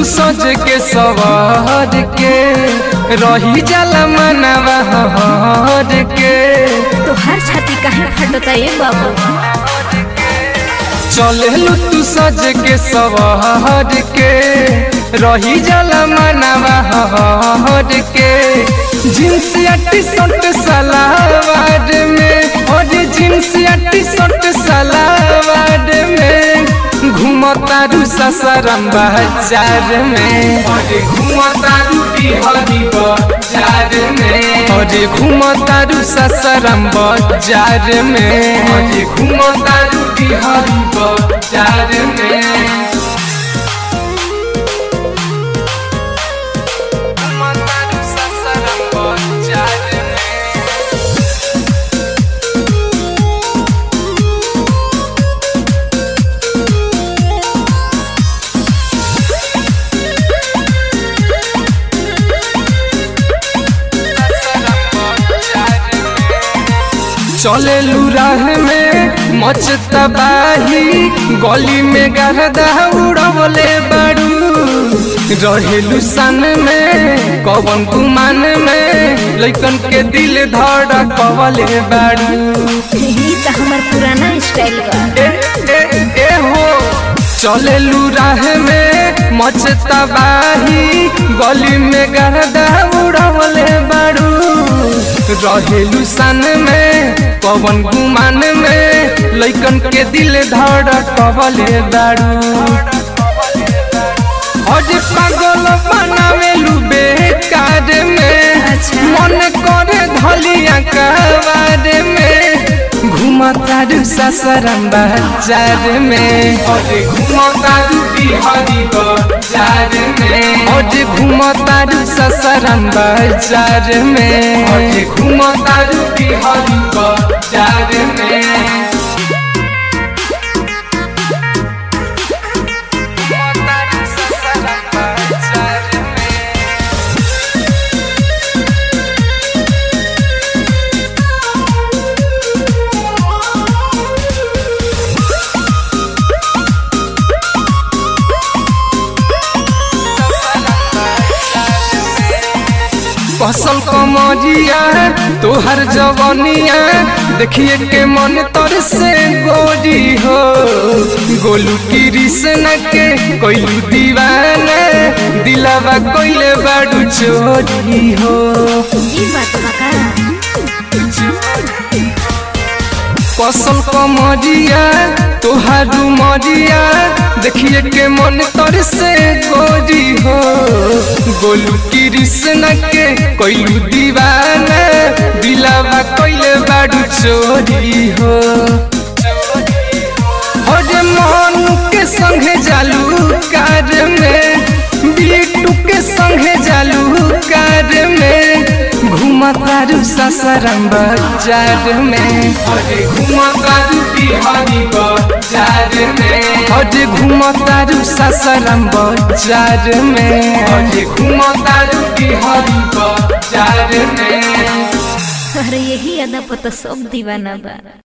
तू सज के सवार के रही जाला मनवा हर के तो हर छाती काहे फटता ए बाबू चलेलू तू सज के सवार के रही जाला मनवा हर के जींस या टी शर्ट सलावार में और जींस या टी शर्ट सलावार में घूमतारू ससरम बाजार में और घूमतारू बिहारी बाजार में और घूमतारू ससरम बाजार में और घूमतारू बिहारी बाजार में घूमतारू ससरम बाजार में चले राह में मच तबाही गली में गरदा उड़वले बाड़ू रहेलू सन में कवन गुमान में लइकन के दिल धड़ कवले बाड़ू यही तो हमार पुराना स्टाइल बा ए, ए, ए हो चलेलू राह में मच तबाही गली में गरदा उड़वले बाड़ू रहेलू सन में पवन गुमान में लइकन के दिल धड़ कवले बाड़ू हज पागल बनावेलू बेकार में अच्छा। मन करे धलिया कबार में घुमतारू ससरम बाजार में अरे घुमतारू बिहारी बाजार में अरे घुमतारू ससरम बाजार में अरे घुमतारू बिहारी बाजार में घुमतारू ससरम बाजार में फसल कमरिया तोहर जवनिया देखिए के मन तर से गोरी हो गोलू की रिसन के कोइलू दीवाना दिलावा कोइले बाडू चोरी हो ई बात बा का फसल कमरिया तोहार मरिया देखिए के मन तर से गोरी हो गोलू की रिसन के कोइलू दीवाना दिलावा कोइले बाडू चोरी हो अरे मन के संगे जालू कार में बीटू के संगे जालू कार में घुमतारू ससरम बाजार में अरे घुमतारू बिहारी बाजार में अरे घुमतारू ससरम बाजार में अरे घुमतारू बिहारी बाजार में अरे यही अदा पता सब दीवाना बा